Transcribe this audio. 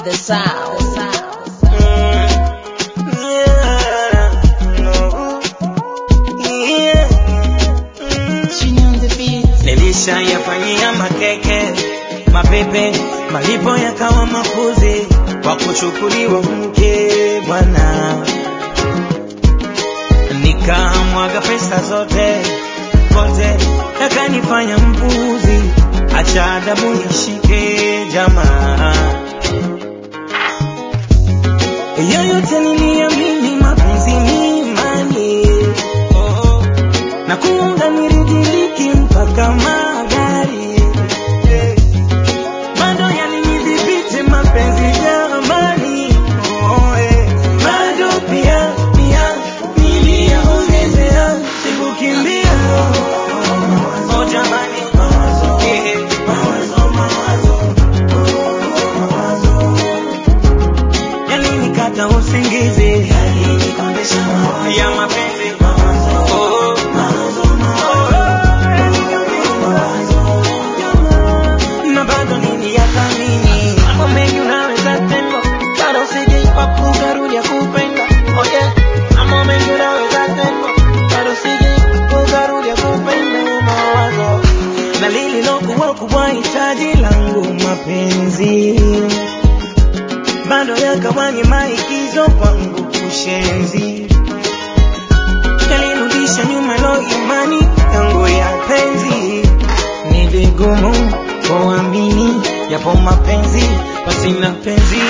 the sound. Nilishayafanyia makeke mapepe, malipo yakawa makuzi kwa kuchukuliwa mke bwana, nikamwaga pesa zote kote, yakanifanya mpuzi, acha adabu nishike jamaa yoyote niliamini mapenzi ni imani oh, na kuunga niridhiriki mpaka magari eh, bado yalinidhibiti mapenzi jamani oh, eh, bado pia pia niliyaongezea sikukimbia oh, jamani eh, yalinikata usingizi ya mapenzi Oh, oh. na bado niliyathamini mambo mengi unaweza tendwa bado sijaipa kugarudia kupenda oh yeah. mambo mengi unaweza tendwa bado sijaipa kugarudia kupenda mawazo na lililokuwa kubwa hitaji langu mapenzi bado yakawanye maigizo kwangu kushenzi yalinirudisha nyuma lo imani yangu ya penzi ni vigumu kuamini yapo mapenzi pasina penzi